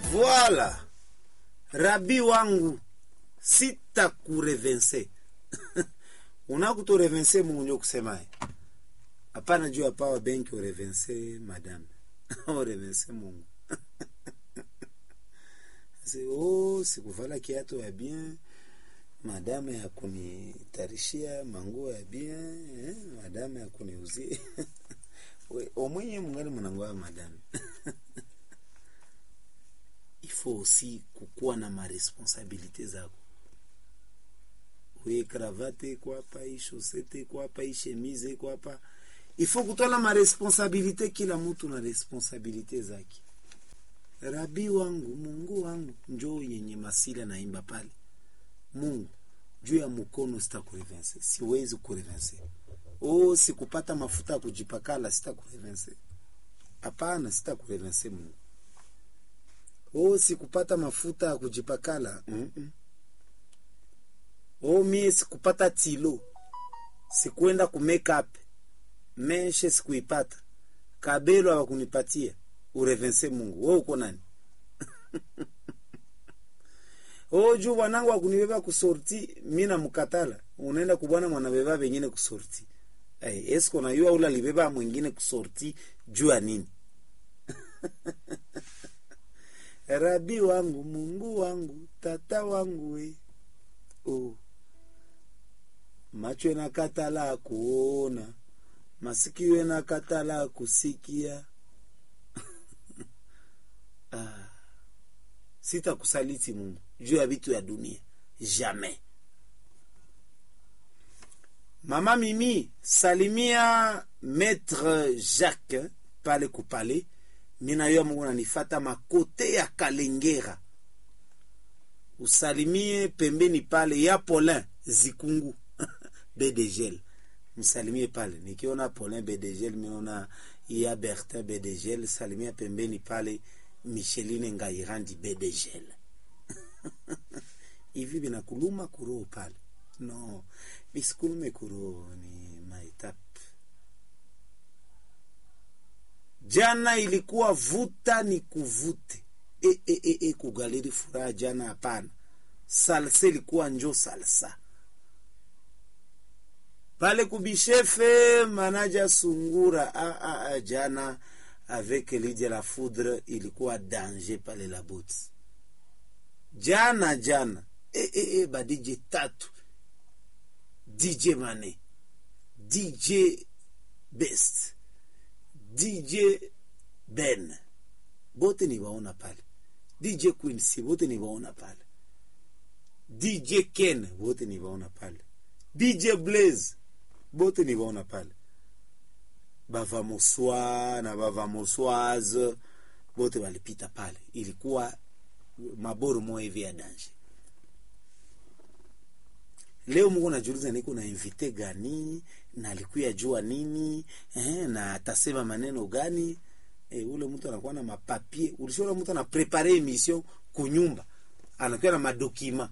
Voila, rabi wangu, sitakurevense unakutorevense Mungu ndio kusemaye hapana juu ya power bank urevense madame urevense Mungu Asi, oh, sikuvala kiatu ya bien madame ya kunitarishia manguo ya bien eh, madame ya kuniuzie omwenye mungali munangoya madame il faut aussi kukuwa na maresponsabilite zako we kravate iko hapa hii shosete iko hapa hii shemize iko hapa il faut kutwala maresponsabilite kila mtu na responsabilite zake rabi wangu mungu wangu njoo yenye masila naimba pale mungu juu ya mkono sitakurevense siwezi kurevense oh sikupata mafuta ya kujipakala sitakurevense hapana sitakurevense mungu oh sikupata mafuta ya kujipakala mm -mm. oh mie sikupata tilo sikuenda ku makeup meshe sikuipata kabelo hawakunipatia urevense mungu we uko nani oh juu bwanangu akunibeba kusorti mi namkatala unaenda kubwana mwanabeba vengine kusorti hey, esko nayua ula libeba mwingine kusorti juu ya nini rabi wangu mungu wangu tata wangu we oh. macho enakatala kuona masikio enakatala kusikia ah. sitakusaliti mungu juu ya vitu ya dunia jamais mama mimi salimia maître jacques pale kupale minayoya mungu nanifata makote ya kalengera usalimie pembeni pale ya polin zikungu bedegel msalimie pale nikiona polin bedegel minaona ya bertin bedegel salimia pembeni pale micheline ngairandi bedegel hivi binakuluma kuroho pale no bisikulume kuroho ni maetape jana ilikuwa vuta ni kuvute e, e, e, e, kugaleri furaha jana hapana salsa ilikuwa njo salsa pale kubishefe manaja sungura a, a, a, jana avec Lydia la foudre ilikuwa danger pale la boti jana jana e, e, e, ba DJ tatu DJ Mane DJ Best DJ Ben bote ni waona pale DJ Quincy bote ni waona pale DJ Ken bote ni waona pale DJ Blaze bote ni waona pale bavamoswa na bavamoswaze bote walipita pale ilikuwa maboro moya hivi ya danje leo mungu najuliza niko na invite gani na alikuya jua nini eh, na atasema maneno gani eh, ule mtu anakuwa na mapapie ulishaona mtu anaprepare emission kunyumba anakuwa na madokima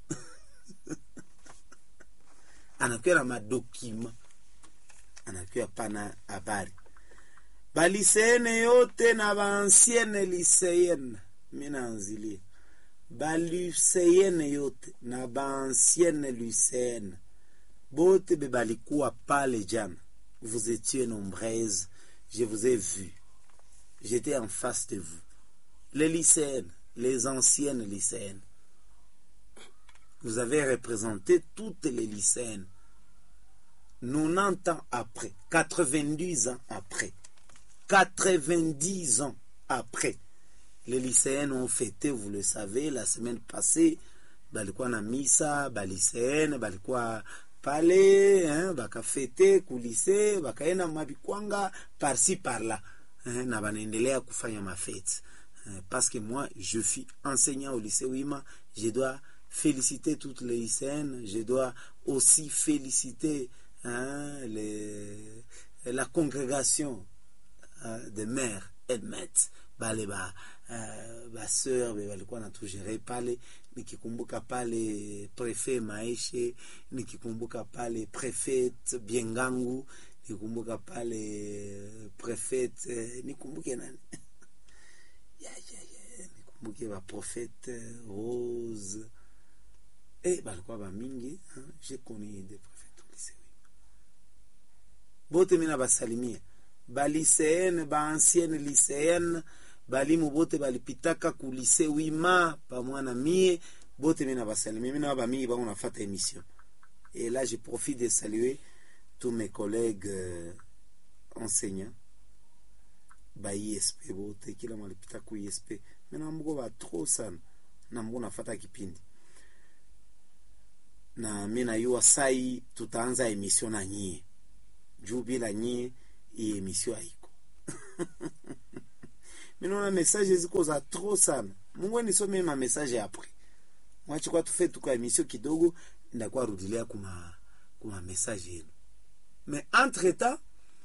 anakuwa na madokima anakuwa pana habari baliseene yote na baansiene liseene mi naanzilia baluseyene yote na baansiene luseyene bote be balikuwa pale jana vous étiez nombreuses je vous ai vu j'étais en face de vous les lycéennes les anciennes lycéennes vous avez représenté toutes les lycéennes 90 ans après 90 ans après 90 ans après les lycéennes ont fêté vous le savez la semaine passée balikuwa na misa baliseene balikuwa pale hein, bakafete kulise bakaenda mabikwanga parci parla hein, na banaendelea kufanya mafete hein, parce que moi je suis enseignant au lycée Wima je dois féliciter toutes les lycéennes je dois aussi féliciter hein, les, la congrégation hein, de mères et maîtres bale ba uh, baseur be walikuwa natugere pale nikikumbuka pale prefet maeshe nikikumbuka pale prefet biengangu nikikumbuka pale prefet eh, nikumbuke nani ya, ya, ya, muke baprofete rose e balikuwa bamingi hein? je connais des prophètes au lycée oui. bote mina basalimia baliseene baancienne lycéenne balimu bote balipitaka ku lycée wima pamwana mie bote mina basalimia mina bamingi bango nafata émission et là je profite de saluer tous mes collègues euh, enseignants ba ISP bote kila malipita ku ISP mina mbuko ba trop sana na mbuko nafata kipindi na mi najua sai tutaanza emission na nyie juu bila nyie hii emission haiko minaona message ziko za trop sana mungu nisome ma message apres mwachikwa tufe tuka emission kidogo ndakuwa rudilia kuma kuma message yenu mais entre temps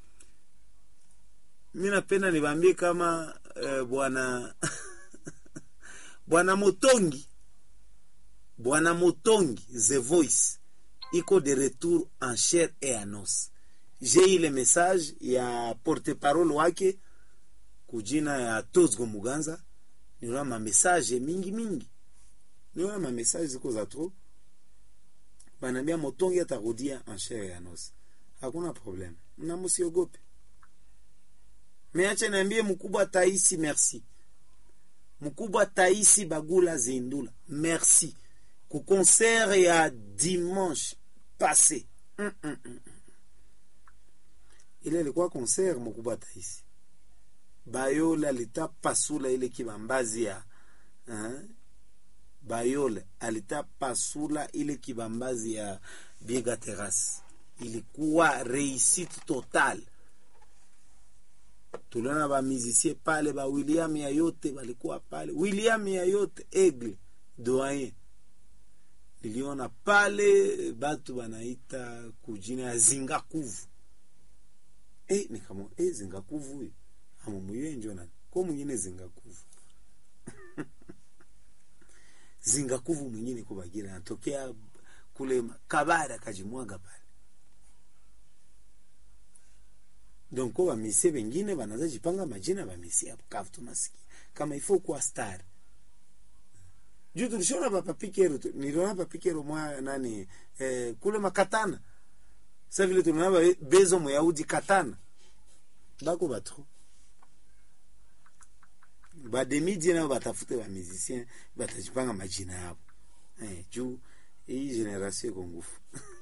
mi napenda nibambie kama eh, bwana bwana motongi bwana motongi the voice iko de retour en chair et en os j'ai eu le message ya porte parole wake kujina ya tozgo muganza niona mamessage mingi mingi niona mamessage ziko za trop banaambia motongi atarudia en chair et en os hakuna problème na musiogope meache niambie mkubwa taisi merci mkubwa taisi bagula zindula merci ku concert ya dimanche passé mm -mm -mm. ile ilikuwa concert mkubwa taisi bayole alitapasula ile kibambazi ya hein? bayole alitapasula ile kibambazi ya biega terrace ilikuwa réussite totale tuliona bamizisie pale ba william ya yote balikuwa pale william ya yote egle doyen niliona pale batu banaita kujina ya zingakuvu e, nikamo e, zingakuvu huyo amumuyenjo nani ko mwingine zingakuvu zingakuvu mwingine kubagira anatokea kule kabara akajimwaga pale donc ko bamisie bengine banaza jipanga majina bamisie hapo kavu tunasikia kama ifo kuwa star juu tulishona papapikero niliona papikero mwa nani eh, kule makatana sa vile tunaona bezo moyaudi katana bako batro bademidie nao batafute bamusicien batajipanga majina yabo eh, juu hii generation iko ngufu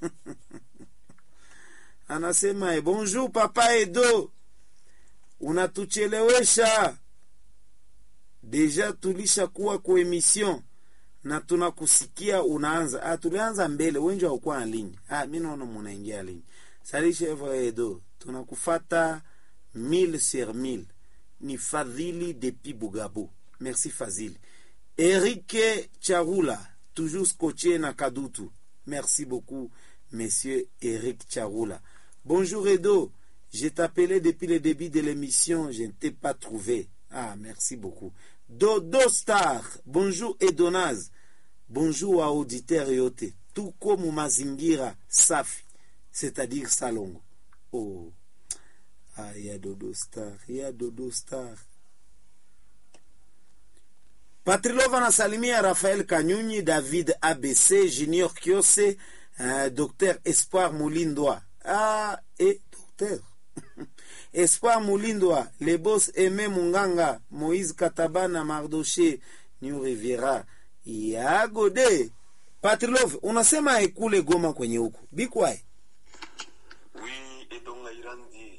anasema eh, bonjour papa Edo, unatuchelewesha deja, tulisha kuwa ku emission na tunakusikia unaanza. Ah, tulianza mbele, wengi haukuwa na linyi. Ah, mimi naona munaingia linyi. Salisha hivyo Edo, tunakufata mille sur mille. Ni Fadhili depuis Bugabo. Merci Fadhili. Eric Charula, toujours scotché na Kadutu. Merci beaucoup, monsieur Eric Charula. Bonjour Edo, je t'appelais depuis le début de l'émission, je ne t'ai pas trouvé. Ah, merci beaucoup. Dodo Star, bonjour Edonaz. Bonjour à auditeur yote. Tout comme mazingira safi, c'est-à-dire Salongo. Oh. Ah, il y a Dodo Star, il y a Dodo Star. Patrilova nasalimia Rafael Kanyunyi, David ABC, Junior Kiose, uh, Dr Espoir Moulindwa. Ah, et docteur. Espoir Moulindwa, les boss Aimé Munganga, Moïse Katabana, Mardoché, New Riviera, Yagode. Patrilov, unasema ekule Goma kwenye huku. Bikwae. Oui, Edonga Irandi.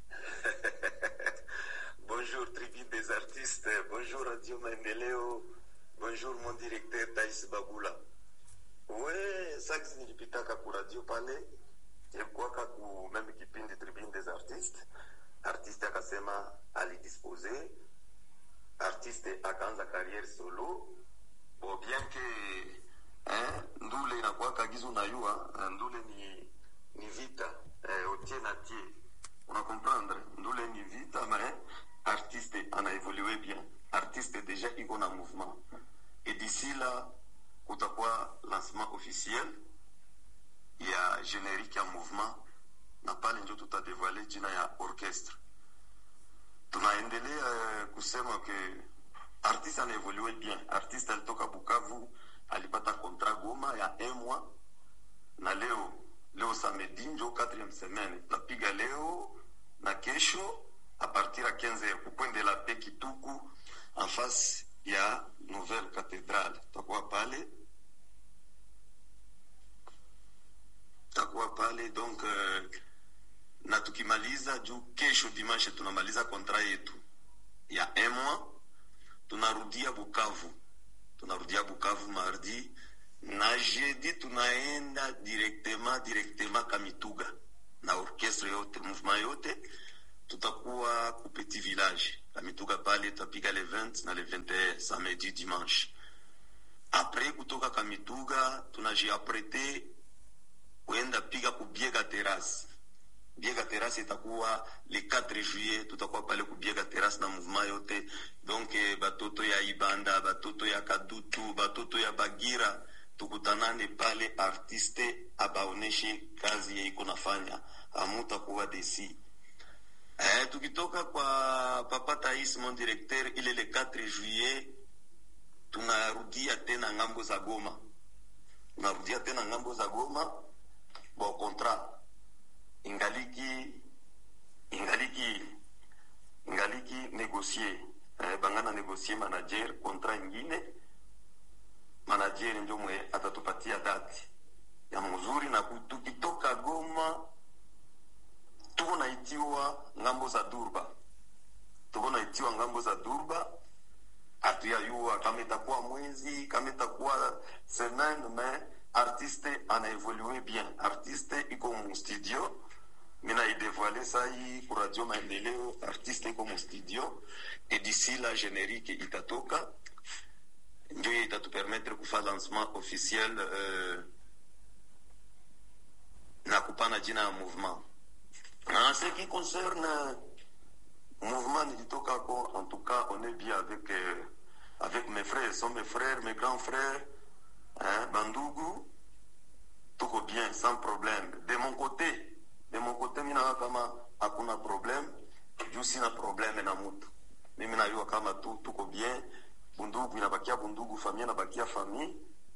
bonjour, tribune des artistes. Bonjour, Radio Maendeleo. Bonjour, mon directeur Taïs Bagula. Ouais, sax nilipitaka ku radio pale ilikuwaka ku meme kipindi tribune des artistes artiste akasema alidispose artiste akaanza carrière solo bo bien que eh, ndule inakuwaka gizu nayua ndule ni, ni vita eh, otie na tie una comprendre ndule ni vita mais artiste ana évolué bien artiste déjà iko na mouvement et d'ici là kutakuwa lancement officiel ya générique ya mouvement na pale ndio tutadevale jina ya orchestre tunaendelea uh, kusema ke artiste anaevolue bien artiste alitoka bukavu alipata contrat goma ya un mois na leo leo samedi njo 4 semaine tunapiga leo na kesho a partir ya 15 heures ku point de la paix kituku en face ya nouvelle cathédrale tutakuwa pale tutakuwa pale donc uh, na tukimaliza juu kesho dimanche tunamaliza kontra yetu ya un mois tunarudia bukavu tunarudia bukavu mardi na jeudi tunaenda directement directement kamituga na orchestre yote mouvement yote tutakuwa ku petit village kamituga pale tutapiga le 20 na le 21 samedi dimanche apres kutoka kamituga tunajiaprete kuenda piga kubiega terrasse biega terrasse itakuwa le 4 juillet tutakuwa pale kubiega terrasse na mouvement yote donc eh, batoto ya ibanda batoto ya kadutu batoto ya bagira tukutanane pale artiste abaoneshe kazi yeiko nafanya amutakuwa desi eh, tukitoka kwa papa tais mon directeur ile le 4 juillet tunarudia tena ngambo za goma tunarudia tena ngambo za goma bon contrat ingaliki ingaliki ingaliki négocier eh, bangana négocier manager contrat ingine manager ndio mwe atatupatia dati ya mzuri na ku- tukitoka goma tuko naitiwa ngambo za durba tuko naitiwa ngambo za durba hatuyayua kama itakuwa mwezi kama itakuwa semaine mais artiste anaevolue bien artiste iko mu studio mina idevoile sai ku radio maendeleo artiste iko mu studio et d'ici la générique itatoka ndio itatupermettre kufa lancement officiel euh, na kupana jina ya mouvement en ce qui concerne mouvement nilitokako en tout cas on est bien avec euh, avec mes frères sont mes frères mes grands frères hein, bandugu tuko bien sans problème de mon côté de mon côté minawa kama hakuna problème juu sina problème na mutu mimi najua kama tu tuko bien bundugu inabakia bundugu famille inabakia famille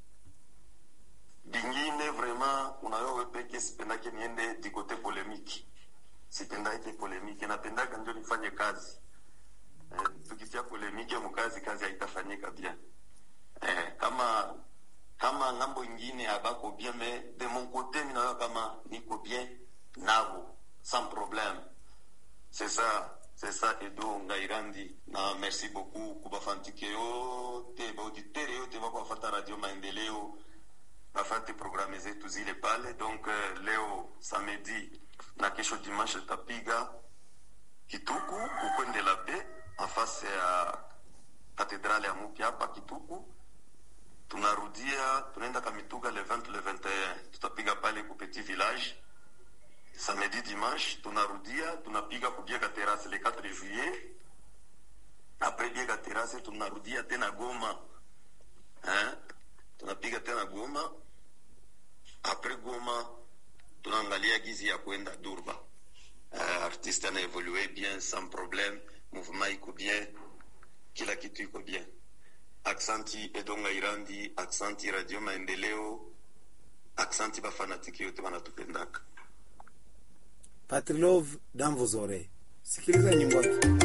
bingine vraiment unayo we peke sipendake niende du côté polémique sipendake polémique napendaka ndio nifanye kazi eh, tukitia polémique mukazi kazi haitafanyika bien eh, kama kama ngambo ingine abako bien mais de mon côté minayo kama niko bien nabo sans problème c'est ça c'est ça edo ngairandi na merci beaucoup kubafantike yote baauditere yote bako bafata radio maendeleo bafate programe zetu zile pale donc uh, leo samedi na kesho dimanche tapiga kituku ukwende la be en face ya katedrale ya mupya hapa kituku tunarudia tunaenda kamituga le 20 le 21 tutapiga pale ku petit village samedi dimanche tunarudia tunapiga kubiega terrasse le 4 juillet après biega terrasse tunarudia tena goma hein? tunapiga tena goma après goma tunaangalia gizi ya kwenda durba uh, artiste ana evolue bien sans problème mouvement iko bien kila kitu iko bien aksanti edonga irandi aksanti radio maendeleo aksanti bafanatiki yote wanatupendaka Patrilove dans vos oreilles. Sikiliza nyimbo yake.